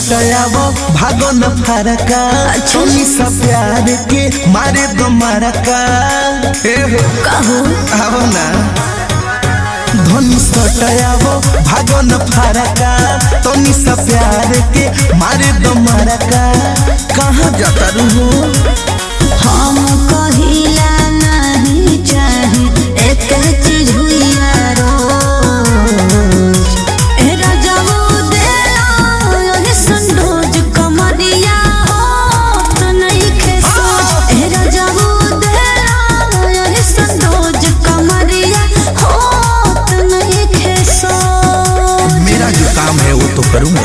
सटयावो भागो न फरका छोनी सा प्यार के मारे दो मरका ए हो कहो आवो ना धनी सटयावो भागो न फरका तोनी सा प्यार के मारे दो मरका कहाँ जाता रहू हम कहिला नहीं चाहे एक चीज हुइया रोज ए राजाओ देला ये संडोज कमरिया हो तो नहीं खेसोज ए राजाओ देला ये संडोज कमरिया हो तो नहीं खेसोज मेरा जो काम है वो तो करूँगा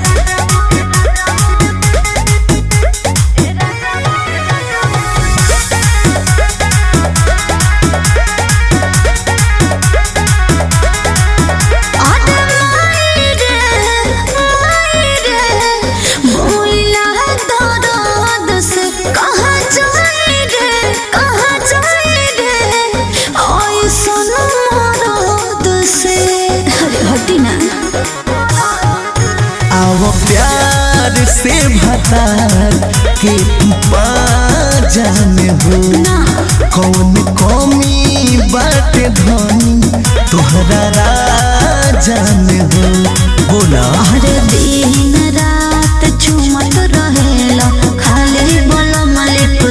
आओ प्यार से भतार के जाने हो कौन कमी बाटे धनी तोहरा राजान हो बोला दिन रात चुमत रहेला खाली बोलो मलिक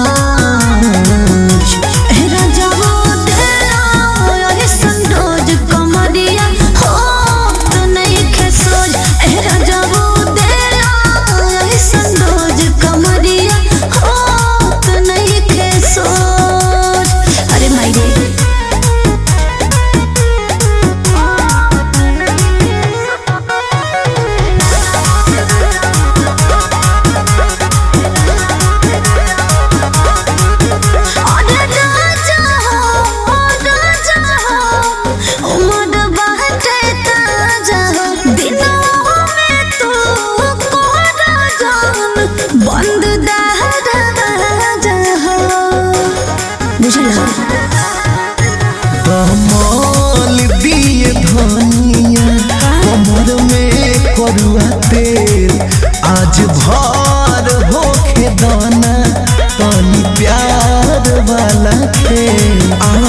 लॉज हे राजाओ देला ये संडोज कमरिया हो तो नहीं खेसोज हे राजाओ देला ये संडोज कमरिया हो तो नहीं खेसोज अरे मायरे अरे राजा हो राजा हो उमर बाटे ताजा हो दिनों में तू कोरा जान बंद दहराजा हो बुझला कमल दिए धनिया कमर में करुआ तेल आज भर होखे दाना तनी प्यार वाला खेल आ